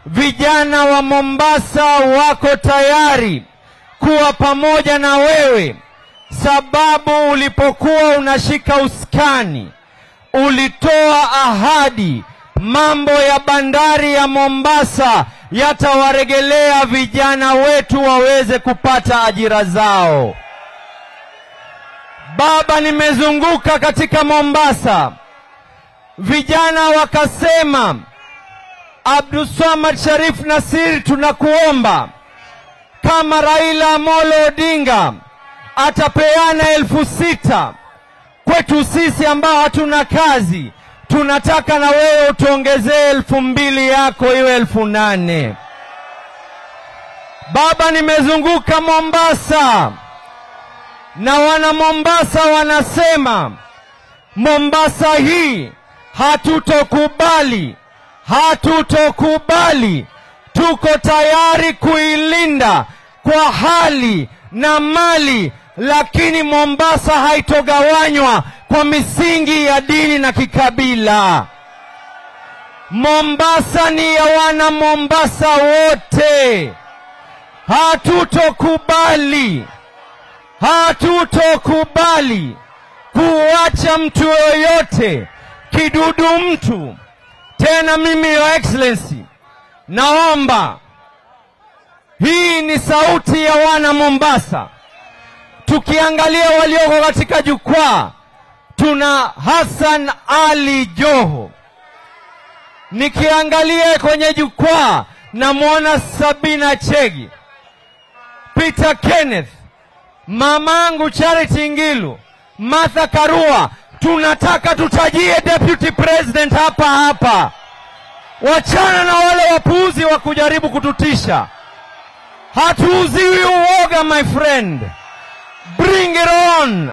vijana wa Mombasa wako tayari kuwa pamoja na wewe, sababu ulipokuwa unashika uskani ulitoa ahadi mambo ya bandari ya Mombasa yatawaregelea vijana wetu waweze kupata ajira zao. Baba, nimezunguka katika Mombasa, vijana wakasema, Abdulswamad Sharif Nasir, tunakuomba kama Raila Amolo Odinga atapeana elfu sita kwetu sisi ambao hatuna kazi, tunataka na wewe utuongezee elfu mbili yako iwe elfu nane. Baba, nimezunguka Mombasa na wana Mombasa wanasema Mombasa hii hatutokubali, hatutokubali. Tuko tayari kuilinda kwa hali na mali, lakini Mombasa haitogawanywa kwa misingi ya dini na kikabila. Mombasa ni ya wana Mombasa wote. Hatutokubali, hatutokubali kuacha mtu yoyote kidudu mtu. Tena mimi, Your Excellency, naomba hii ni sauti ya wana Mombasa. Tukiangalia walioko katika jukwaa, tuna Hassan Ali Joho. Nikiangalia kwenye jukwaa, namwona Sabina Chegi, Peter Kenneth, mamangu Charity Ngilu, Martha Karua. Tunataka tutajie deputy president hapa hapa. Wachana na wale wapuuzi wa kujaribu kututisha. Hatuuziwi uoga, my friend. Bring it on.